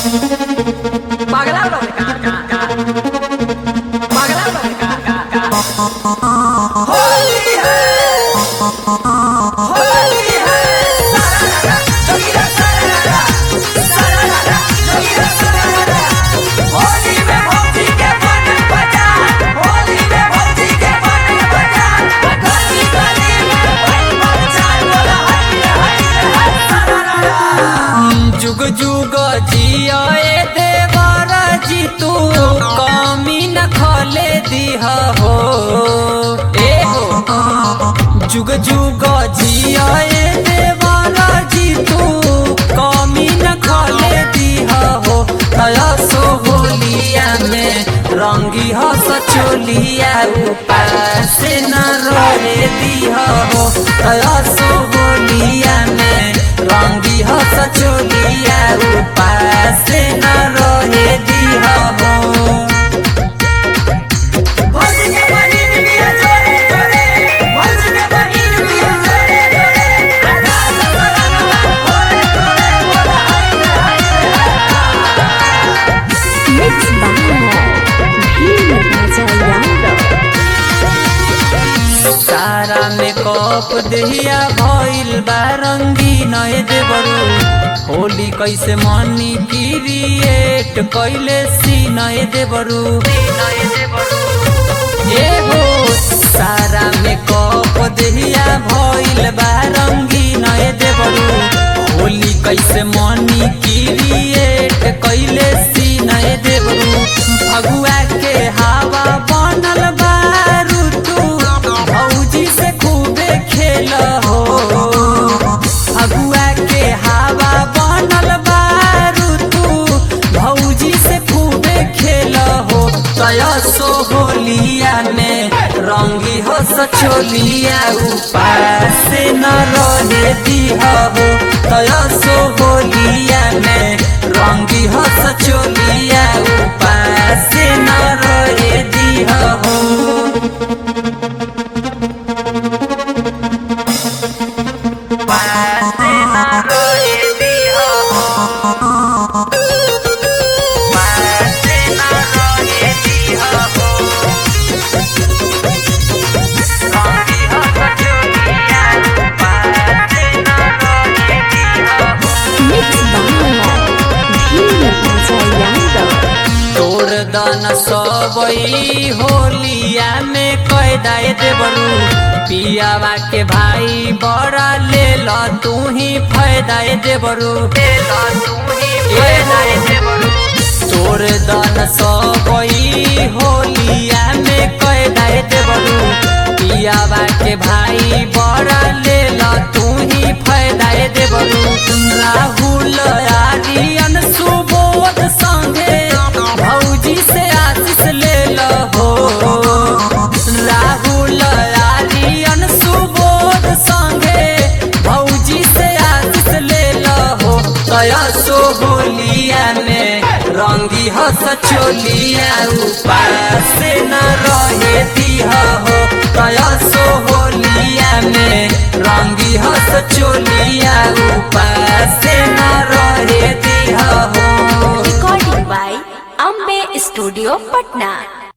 पगला लोग का का का पगला लोग का का का होली है होली है सारा जोगिरा सारा सारा जोगिरा सारा होली में भौजी के बन बजा होली में भौजी के बन बजा गली गली में बन बजा बोला हाय हाय हाय सारा जुग जुग जियाए देवर जी तू कमी न खोले दिह हो ए हो जुग जुग जियाए देवर जी तू कमी न खोले दिह हो तया सो होलिया में रंगी हो सचोलिया उपास न रोए दिह हो तया सो होलिया में रंगी हो सचोलिया उपास न रोए दिह हो भौजी के बहिन बिया जोरे जोरे भौजी के बहिन बिया जोरे जोरे आकाश सराना होरे होरे बोला हाय हाय Mixed by Bhim Raja Yadav. सारा में कप दहिया भइल बा रंगी नए देवरू होली कैसे मनी क्रिएट कैले सी नए देवरू ए हो सारा में कप दहिया भइल बा रंगी नए देवरू होली कैसे मनी क्रिएट कैले सी नए देवरू भगुआ के हवा बनल बा ऋतु भौजी से खूबे खेल हो फगुआ के हवा बनल बा ऋतु भौजी से खूबे खेल हो तया सो होलिया में रंगी हो सचोलिया उपास न रहे दिह हो तया सो होलिया में रंगी हो सचोलिया उपास न रहे दिह हो Mixed by Bhim Raja Yadav. तोर दन सबई होलिया में कैदाए देबरू पियावा के भाई बड़ा ले ल तू ही फायदाए देबरू तोर दन सबई होलिया में कैदाए देबरू पियावा के भाई बड़ा ले ल तू ही फायदाए देबरू राहुल आर्यन सुबोध संगे भौजी से आशीष ले लहो राहुल आर्यन सुबोध संगे भौजी से आशीष ले लहो तया सो होलिया में रंगी हस चोलिया उपास न रहे दिह हो तया सो होलिया में रंगी हस चोलिया उपास न रहे दिह हो Recording by Ambe Studio Patna.